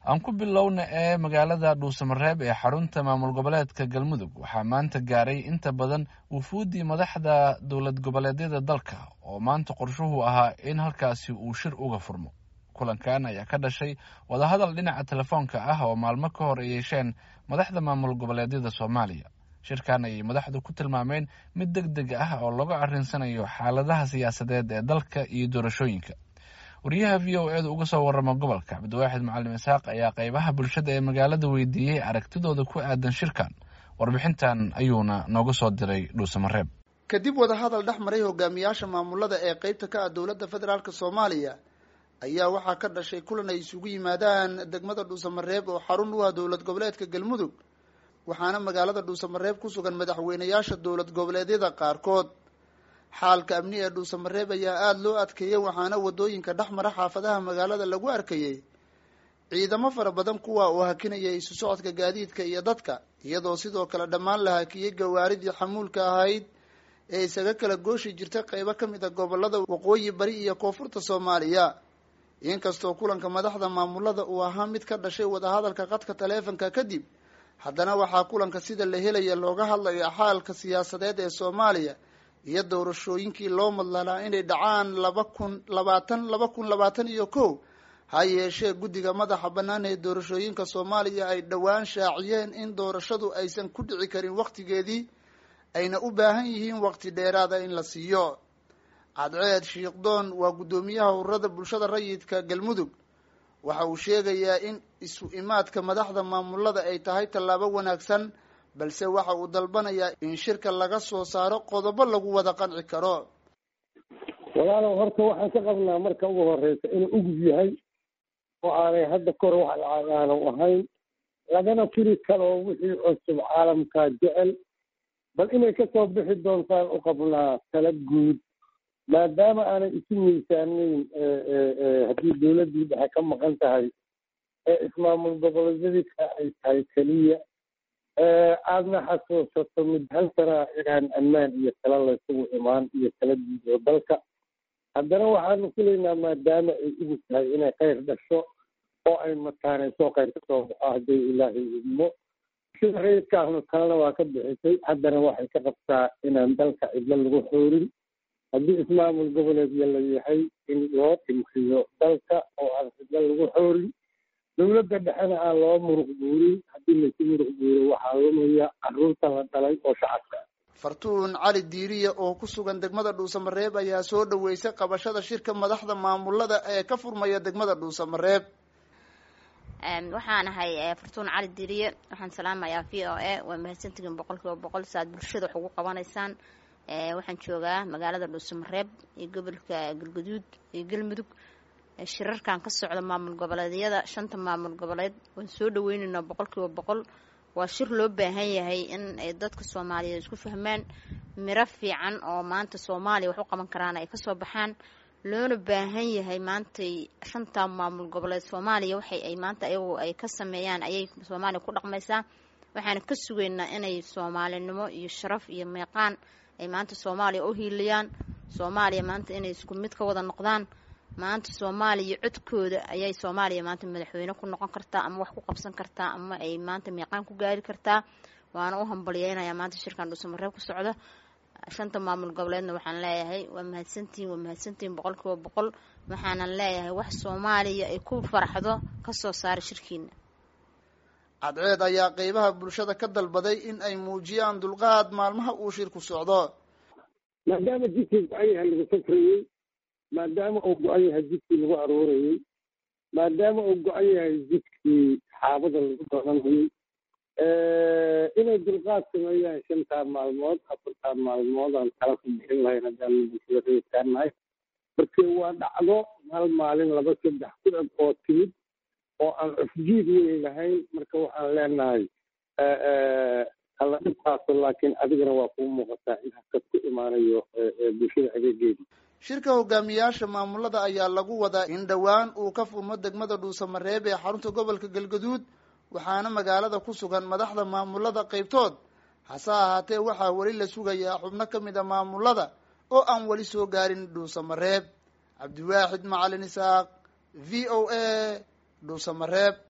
aan ku bilowna ee magaalada dhuusamareeb ee xarunta maamul goboleedka galmudug waxaa maanta gaaray inta badan wufuuddii madaxda dowlad goboleedyada dalka oo maanta qorshuhu ahaa in halkaasi uu shir uga furmo kulankan ayaa ka dhashay wadahadal dhinaca telefoonka ah oo maalmo ka hor ay yeesheen madaxda maamul goboleedyada soomaaliya shirkan ayay madaxdu ku tilmaameen mid deg deg ah oo lagu arrinsanayo xaaladaha siyaasadeed ee dalka iyo doorashooyinka wariyaha v o eeda uga soo warama gobolka cabdiwaaxid macalin isxaaq ayaa qeybaha bulshada ee magaalada weydiiyey aragtidooda ku aadan shirkan warbixintan ayuuna nooga soo diray dhuusamareeb kadib wadahadal dhex maray hogaamiyaasha maamulada ee qeybta ka ah dowladda federaalk soomaaliya ayaa waxaa ka dhashay kulan ay isugu yimaadaan degmada dhuusamareeb oo xarun u ah dowlad goboleedka galmudug waxaana magaalada dhuusamareeb ku sugan madaxweynayaasha dowlad goboleedyada qaarkood xaalka amni ee dhuusamareeb ayaa aada loo adkeeyey waxaana wadooyinka dhex mara xaafadaha magaalada lagu arkayey ciidamo fara badan kuwa oo hakinaya isu socodka gaadiidka iyo dadka iyadoo sidoo kale dhammaan la hakiyey gawaaridii xamuulka ahayd ee isaga kala gooshi jirtay qeybo ka mid a gobolada waqooyi bari iyo koonfurta soomaaliya inkastoo kulanka madaxda maamulada uu ahaa mid ka dhashay wadahadalka qadka taleefonka kadib haddana waxaa kulanka sida la helaya looga hadlaya xaalka siyaasadeed ee soomaaliya iyo doorashooyinkii loo madlalaa inay dhacaan laba kun labaatan laba kun labaatan iyo kow ha yeeshee guddiga madaxa bannaan ee doorashooyinka soomaaliya ay dhowaan shaaciyeen in doorashadu aysan ku dhici karin wakhtigeedii ayna u baahan yihiin waqti dheeraada in la siiyo cadceed shiikhdoon waa guddoomiyaha ururada bulshada rayidka galmudug waxa uu sheegayaa in isu imaadka madaxda maamulada ay tahay tallaabo wanaagsan balse waxa uu dalbanayaa in shirka laga soo saaro qodobo lagu wada qanci karo walaalow horta waxaan ka qabnaa marka ugu horeysa inuu ugub yahay oo aanay hadda kahor wax lacag aanu ahayn lagana firi karo wixii cusub caalamkaa jecel bal inay kasoo bixi doontaan u qabnaa tala guud maadaama aanay isu miisaanayn haddii dowladdii dhexe ka maqan tahay ee ismaamul goboleedyadika ay tahay keliya aadna xasuusato mid hal sanaa inaan ammaan iyo tala laysugu imaan iyo tala guud oo dalka haddana waxaanu filaynaa maadaama ay ugu tahay inay khayr dhasho oo ay mataanayso khayr kasoo baxo hadday ilaahay idmo sida rayidkaahnu talena waa ka bixisay haddana waxay ka qabtaa inaan dalka cidlo lagu xoorin haddii ismaamul goboleedya la yahay in loo dhimriyo dalka oo aan cidlo lagu xoorin dowladda dhexena aan loo muruq buurin haddii laysu muruq buuriyo waxaa lumaya carruurta la dhalay oo shacabka fartuun cali diiriya oo ku sugan degmada dhuusamareeb ayaa soo dhaweysay qabashada shirka madaxda maamulada ee ka furmaya degmada dhuusamareeb waxaan ahay fartuun cali diiriye waxaan salaamayaa v o a waa mahadsantihiin boqol kiiba boqol saaad bulshada wax ugu qabanaysaan waxaan joogaa magaalada dhuusamareeb iyo gobolka galguduud iyo galmudug shirarkan ka socda maamul goboleedyada shanta maamul goboleed waan soo dhaweyneynaa boqol kiiba boqol waa shir loo baahan yahay in ay dadka soomaaliyeed isku fahmaan miro fiican oo maanta soomaaliya wax u qaban karaan ay kasoo baxaan loona baahan yahay maantay shanta maamul goboleed soomaaliya waxay ay maanta ayagu ay ka sameeyaan ayay soomaaliya ku dhaqmaysaa waxaana ka sugaynaa inay soomaalinimo iyo sharaf iyo meeqaan ay maanta soomaaliya u hiiliyaan soomaaliya maanta inay isku mid ka wada noqdaan maanta soomaaliya codkooda ayay soomaaliya maanta madaxweyne ku noqon kartaa ama wax ku qabsan kartaa ama ay maanta meeqaan ku gaari kartaa waana u hambalyeynayaa maanta shirkan dhuusamareeb ku socda shanta maamul goboleedna waxaan leeyahay waa mahadsantihiin waa mahadsantihiin boqol kiiba boqol waxaanan leeyahay wax soomaaliya ay ku faraxdo kasoo saara shirkiina cadceed ayaa qeybaha bulshada ka dalbaday in ay muujiyaan dulqaad maalmaha uu shirku socdo maadaama jidkii go-an yahay lagu safrayey maadaama uu go-an yahay jidkii lagu aroorayey maadaama uu go-an yahay jidkii xaabada lagu doonanayey inay dulqaad sameeyaan shantaa maalmood afartaa maalmood aan kala ku bixin lahayn haddaan bulshada reetaanahay markii waa dhacdo hal maalin laba saddex ku eg oo timid oo aan cufjiid weyn lahayn marka waxaan leenahay alla dhibkaaso laakiin adigana waa kuu muuqataa in hakad ku imaanayo bulshada adeegeedii shirka hogaamiyaasha maamulada ayaa lagu wadaa in dhowaan uu ka furmo degmada dhuusamareeb ee xarunta gobolka galgaduud waxaana magaalada ku sugan madaxda maamulada qaybtood hase ahaatee waxaa weli la sugayaa xubno ka mid a maamulada oo aan weli soo gaarin dhuusamareeb cabdiwaaxid macalin isaaq v o a dhuusamareeb